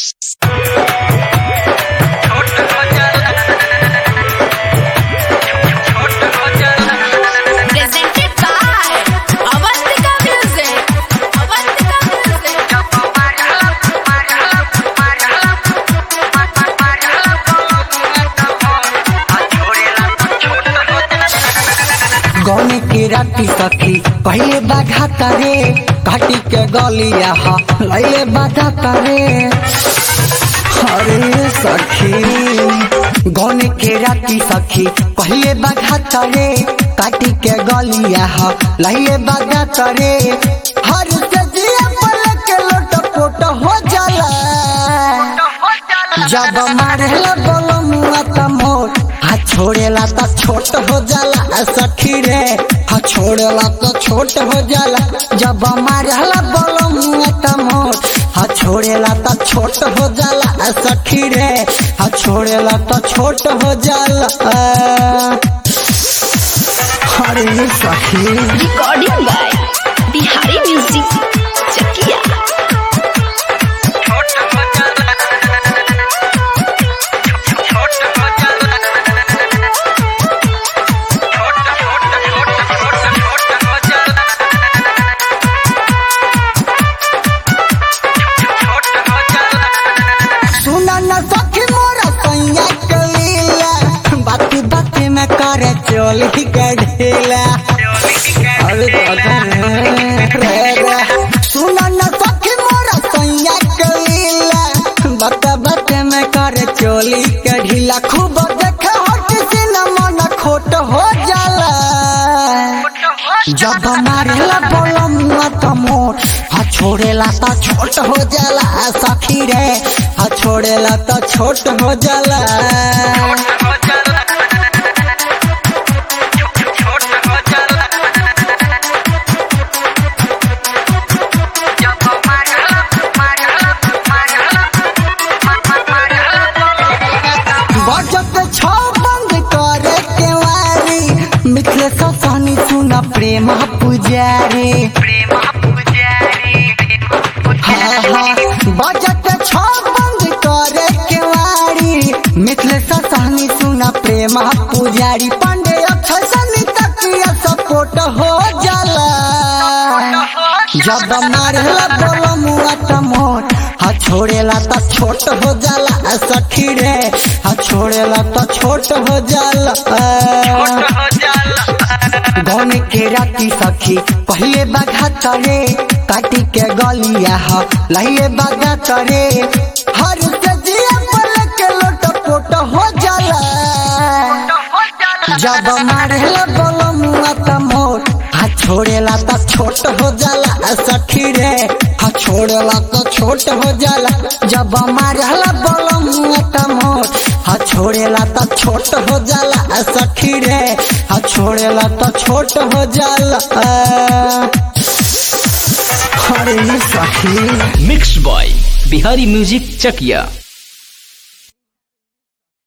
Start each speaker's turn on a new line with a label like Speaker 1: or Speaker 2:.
Speaker 1: Presented by Avantika Music. Avantika Music.
Speaker 2: गौने के राती सखी पहले बाघा करे घाटी के गलिया हा लैले बाधा करे अरे सखी गौने के राती सखी पहले बाघा करे काटी के गलिया हा लैले बाधा करे हर से जिया पल के लोट पोट हो जाला जब मारेला बोलो मुआ त मोर हाथ छोड़ेला त छोट हो जाला सखी रे हाथ छोड़ेला त छोट हो जाला जब मारेला बोलो मुआ त मोर हाथ छोड़ेला त छोट हो जाला सखी रे हाथ छोड़ेला त छोट हो जाला अरे सखी
Speaker 1: Recording by Bihari Music. Chakia.
Speaker 2: सुना न सखी मोरा सैया कलीला बाती बाती में करे चोली के ढीला अरे दादा रे, रे रे। सुना न सखी मोरा सैया कलीला बाता बाती में करे चोली के ढीला खूब देखे हट से न मन खोट हो जाला जब मारेला बोलो मुआ त मोर हा छोड़ेला त छोट हो जाला सखी रे हा छोड़ेला त छोट हो जाला बजट छौ बंद करे केवारी मिथिले ससानी सुना प्रेम पुजारी हाँ, हाँ, बजट छौ बंद करे केवारी मिथिले ससानी सुना प्रेम पुजारी पांडे अक्षय सनी तकिया सपोर्ट हो जाला जब मारेला बोलो मुआ त मोर हा छोड़ेला त छोट हो जाला सखी रे हा छोड़ेला त छोट हो जाला गौन के राती सखी पहले बाघा करे काटी के गलिया हा लहिले बाघा करे हर से जिया पल के लोट पोट हो जाला जब मारेला बोलो मुआ त मोर हाथ छोड़ेला त छोट हो जाला सखी रे हाथ छोड़ेला त छोट हो जाला जब मारेला बोलो मुआ त मोर हाथ छोड़ेला त छोट हो जाला सखी रे हाथ छोड़ेला त छोट हो जाला अरे सखी
Speaker 3: मिक्स बॉय बिहारी म्यूजिक चकिया